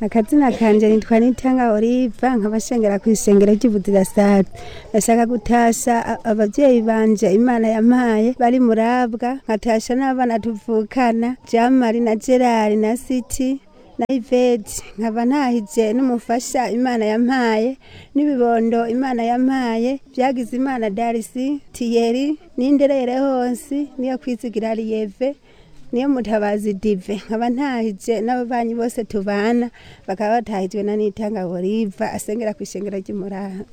akazina kanje nitwa nitanga oliva nkabashengera ku isengero ry'ubudirasazi ndashaka gutasha a- abavyeyi banje imana yampaye bari murabwa nkatasha n'abana tuvukana jamari na gerari na siti na iveti nkaba ntahije n'umufasha imana yampaye n'ibibondo imana yampaye vyagize imana darisi tiyeri n'inderere hose niyo kwizigira riyeve niyo mutabazi dive nkaba ntahije n'ababanyi bose tubana bakaba batahijwe na nitanga boriva asengera ku ishengero ry'umuraha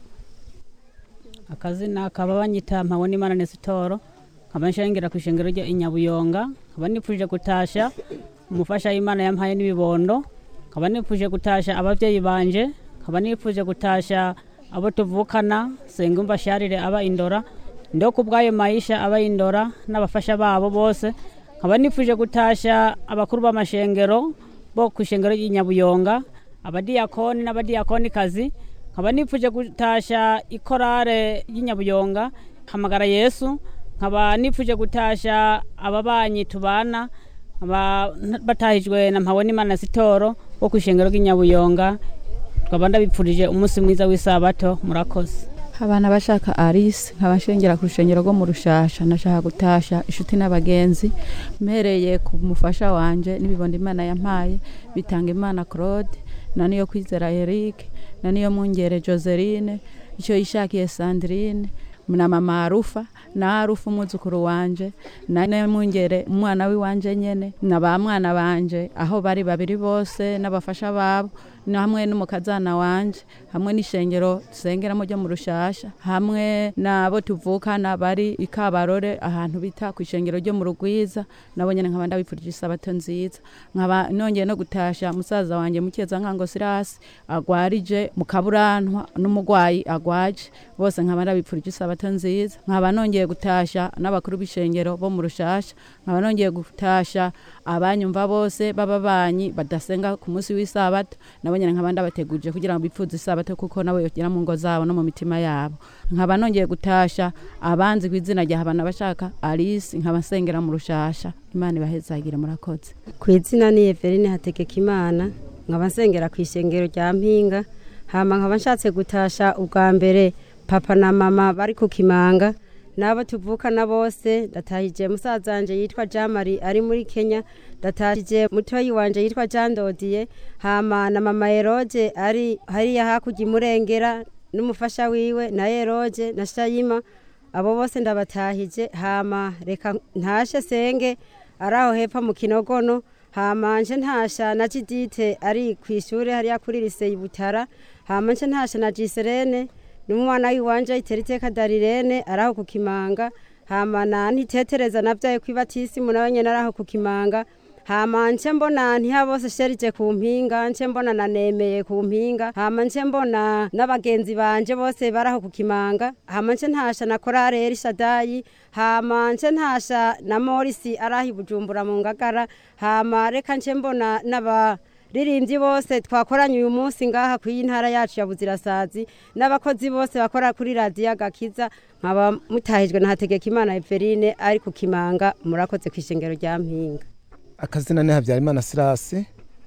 akazina kaba banyita mpawe n'imana nesitoro nkaba nshengera ku ishengero rya inyabuyonga nkaba nipfuje gutasha umufasha w'imana yampaye n'ibibondo nkaba nipfuje gutasha abavyeyi banje nkaba nipfuje gutasha abo tuvukana sengumva sharire aba indora ndo ku bw'ayo maisha aba indora n'abafasha babo bose nkaba nipfuje gutasha abakuru b'amashengero bo ku ishengero ry'inyabuyonga abadiyakoni n'abadiyakonikazi nkaba nipfuje gutasha ikorare y'inyabuyonga hamagara yesu nkaba nipfuje gutasha ababanyi tubana nkaba batahijwe na mpawe n'imana sitoro wo ku ishengero ry'inyabuyonga tukaba ndabipfurije umunsi mwiza w'isabato murakoze abana bashaka arise nkabashengera ku rushengero rwo mu rushasha nashaka gutasha inshuti n'abagenzi mpereye ku mufasha wanje n'ibibondo imana yampaye bitanga imana claude na niyo kwizera eric na niyo mungere joseline icyo yishakiye sandrine na mama arufa na arufa umwuzukuru wanje na niyo mungere umwana w'iwanje nyene na ba mwana banje aho bari babiri bose n'abafasha babo na hamwe n'umukazana wanje hamwe n'ishengero dusengeramo ryo mu rushasha hamwe n'abo tuvukana bari i kabarore ahantu bita ku ishengero ryo mu rugwiza nabo nyene nkaba ndabipfurije isabato nziza nkaba nongeye no gutasha musaza wanje mukeza nkango sirasi agwarije mu kaburantwa n'umugwayi agwaje bose nkaba ndabipfurije isabato nziza nkaba nongeye gutasha n'abakuru b'ishengero bo mu rushasha nkaba nongeye gutasha abanyumva bose b'ababanyi badasenga ku munsi w'isabato nabo nyene nkaba ndabateguje kugira ngo bipfuze isabato kuko nabo yogira mu ngo zabo no mu mitima yabo nkaba nongeye gutasha abanzi ku izina rya habana bashaka alice nkaba nsengera mu rushasha imana ibahezagire murakoze ku izina ni Everine hategeka imana nkaba nsengera ku ishengero rya mpinga hama nkaba nshatse gutasha ubwa mbere papa na mama bari ku kimanga n'abo tuvukana bose ndatahije musaza wanje yitwa jean marie ari muri kenya ndatahije mutoyi wanje yitwa jean dodiye hama na mama eroge ari hariya hakurya imurengera n'umufasha wiwe na eroge na shayima abo bose ndabatahije hama reka ntashe senge ari aho hepfo mu kinogono hama nje ntasha na jidite ari ku ishuri hariya kuri liseye butara hama nje ntasha na jiserene n'umwana w'iwanje itera iteka darirene ari aho ku kimanga hama na ntitetereza navyaye kwibatisimu nawe nyene ari aho ku kimanga hama nce mbona ntiha bose sherije ku mpinga nce mbona nanemeye ku mpinga hama nce mbona n'abagenzi banje bose bari aho ku kimanga hama nce ntasha na korare erishadayi hama nce ntasha na morisi ari aho i bujumbura mu ngagara hama reka nce mbona n'aba ririmbyi bose twakoranye uyu munsi ngaha ku ntara yacu ya buzirasazi n'abakozi bose bakora kuri radiyo agakiza nkaba mutahijwe na hategeka imana eveline ari ku kimanga murakoze ku ishengero rya mpinga akazina ni habyarimana sirasi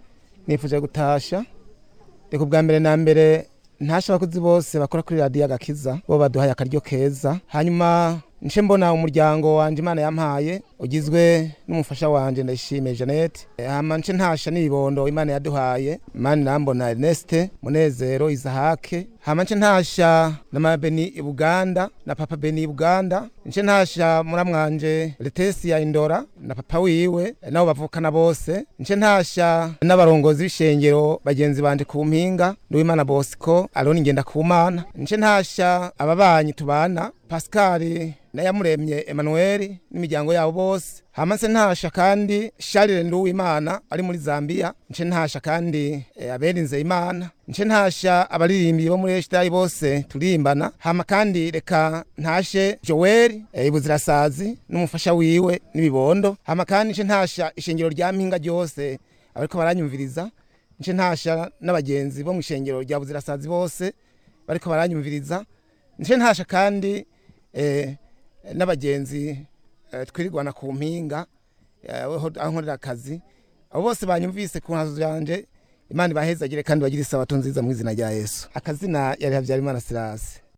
nifuje gutasha reka ubwa mbere na mbere ntashe abakozi bose bakora kuri radiyo agakiza bo baduhaye akaryo keza hanyuma nce mbona umuryango wanje imana yampaye ugizwe n'umufasha wanje ndayishimiye jeannette hama nce ntasha n'ibibondo imana yaduhaye mani nambona erneste munezero izahake hama nce ntasha na mama beni ibuganda na papa beni ibuganda nce ntasha muramwanje letesi ya indora na papa wiwe nabo bavukana bose nce ntasha n'abarongozi b'ishengero bagenzi banje ku mpinga nduwimana bosco aroni ngenda ku mana nce ntasha ababanyi tubana pascal nayamuremye Emmanuel n'imiryango yabo bose hama nse ntasha kandi Charles Nduwimana ari muri Zambia nce ntasha kandi e, aberinze Imana nce ntasha abaririmbi bo muri Eshitayi bose turimbana hama kandi reka ntashe Joel e, ibuzirasazi n'umufasha wiwe n'ibibondo hama kandi nce ntasha ishengero rya mpinga ryose ariko baranyumviriza nce ntasha n'abagenzi bo mu ishengero rya buzirasazi bose bariko baranyumviriza nce ntasha kandi eh, n'abagenzi twirirwana ku mpinga aho nkorera akazi abo bose banyumvise ku nkazo yanjye imana ibahezagire kandi bagire isabato nziza mu izina rya yesu akazina yari habyarimana sirasi